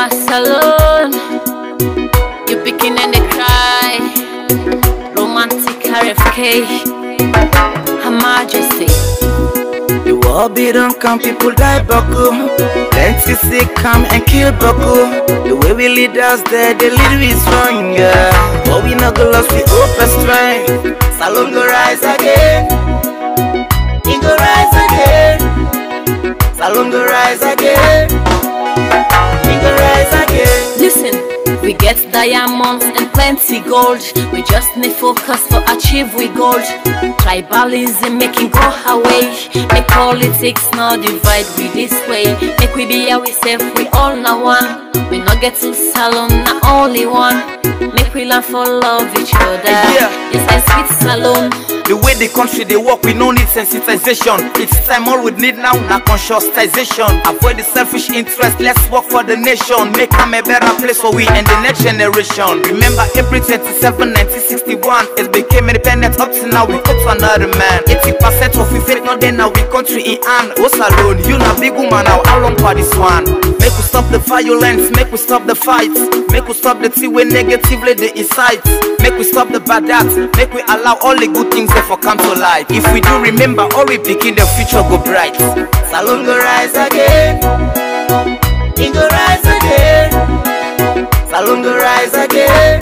my salon. You picking and they cry. Romantic RFK. Her Majesty. The war be done come, people die buckle. Plenty sick come and kill buckle. The way we lead us there, the lead we stronger. But we not go lost, we open strength. Salon go rise again. He go rise again. Salon go rise again. He go rise again. Listen, we get diamonds and plenty gold. We just need focus for achieve we gold. Tribalism making go away. Make politics now divide we this way. Make we be ourselves, we all now one. We not get to salon, not only one. Make we learn for love each other. Yeah. It's a sweet salon. The way the country they work, we no need sensitization. It's time all we need now, na conscientization. Avoid the selfish interest, let's work for the nation. Make them a better place for we and the next generation. Remember April 27, 1961, it became independent up to now, we up to another man. 80% of we faith not then now we country in hand. What's alone? You na big woman now, how long for this one? Make we stop the violence, make we stop the fights, make we stop the tea way negatively the incites. Make we stop the bad acts, make we allow all the good things there for come to life. If we do remember, all we begin the future go bright. Salon go rise again, he go rise again. Salon go rise again,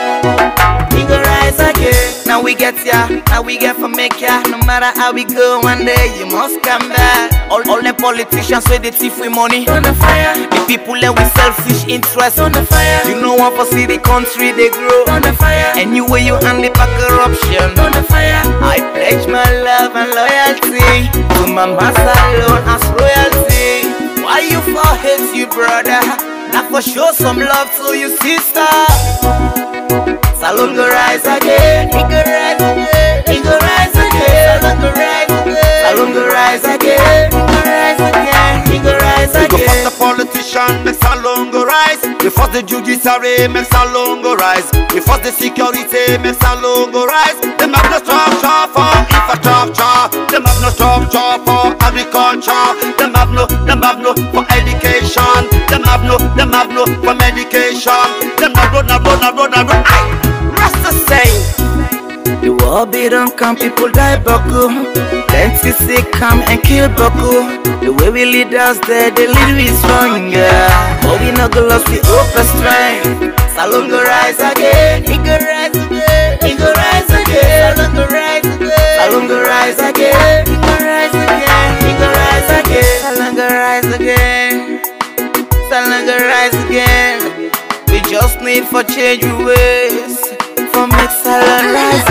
he go rise again. Now we get ya, now we get for make ya. No matter how we go, one day you must come back. All, all the politicians with the thief with money on the fire. The people that with selfish interest on the fire. You know what for see the country they grow on the fire. And you way you handle back corruption on the fire. I pledge my love and loyalty to my master alone as royalty. Why you for hate you brother? Now for show some love to your sister. Salon go rise again, he go rise again, he go rise again, Salon go rise again, Salon go rise again, he go rise again, he go rise We go again. first the politician, make salon go rise. We first the judiciary, make salon go rise. We first the security, make salon go rise. Them have no structure for infrastructure. Them have no structure for agriculture. Them have no, them have no for education. Them have no, them have no for medication. Them have no, no, no, no, no, no, no. Aye, Rasta saying. The war be done come, people die buckle. Plenty sick come and kill buckle. The way we lead us there, the lead we stronger. But we not go lost, we open strength. Salon go rise again, he go rise again, he go rise again. Salon go rise again, Salon go rise again, he go rise again, he go rise again. Salon go rise again, Salon go rise again. We just need for change we ways, for make salon rise